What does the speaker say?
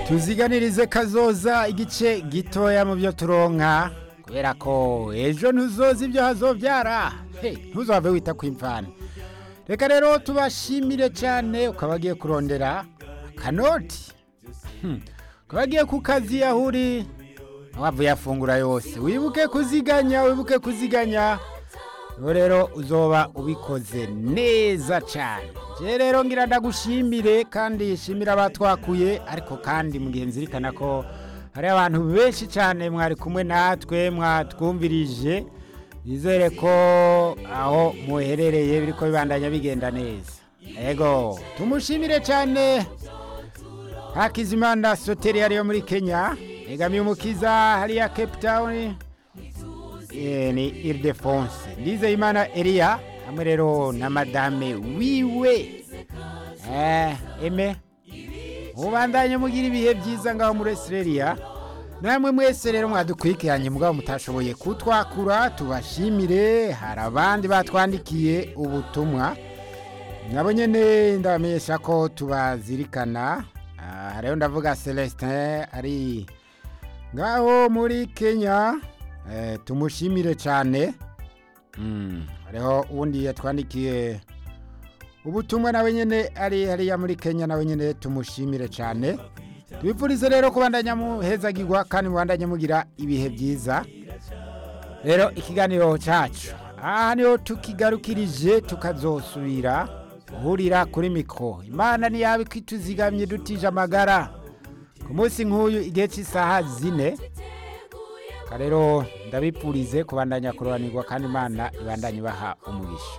tuziganirize kazoza igice gitoya mu byo turonka kubera ko ejo ntuzoza ibyo hazobyara hey, ntuzave wita ku imvana reka rero tubashimire cyane ukaba agiye kurondera akanoti Hmm. ukaba agiye ku kazi aho uri wavuye afungura yose wibuke kuziganya wibuke kuziganya ubu rero uzoba ubikoze neza cyane je rero ngira ndagushimire kandi shimira abatwakuye ariko kandi mu gihe nzirikana ko hari abantu benshi cyane mwari kumwe natwe mwatwumvirije bizere ko aho muherereye biriko bibandanya bigenda neza ego tumushimire cyane hakizimana soteri hariyo muri kenya egamiye umukiza hariya cape town Eh, ni Ildefonse Ndizeyimana Elia hamwe rero na madame wiwe eh eme ubandanye mugira ibihe byiza ngaho muri Australia namwe mwese rero mwadukurikiranye mugabo mutashoboye kutwakura tubashimire hari abandi batwandikiye ubutumwa nabo nyene ndabamenyesha ko tubazirikana Ah, rero ndavuga Celestin ari ngaho muri Kenya Eh, tumushimire cyane Mm, hariho uwundi yatwandikiye ubutumwa nawe nyine ari hariya muri kenya nawe nyine tumushimire cyane tubifurize rero kubandanya muhezagirwa kandi mubandanye mugira ibihe byiza rero ikiganiro cyacu aha niho tukigarukirije tukazosubira guhurira kuri mikoro imana ntiyaba ikituzigamye dutije amagara ku munsi nk'uyu igihe cy'isaha zine rero ndabipfurize kubandanya kurobanirwa kandi imana ibandanye ibaha umugisha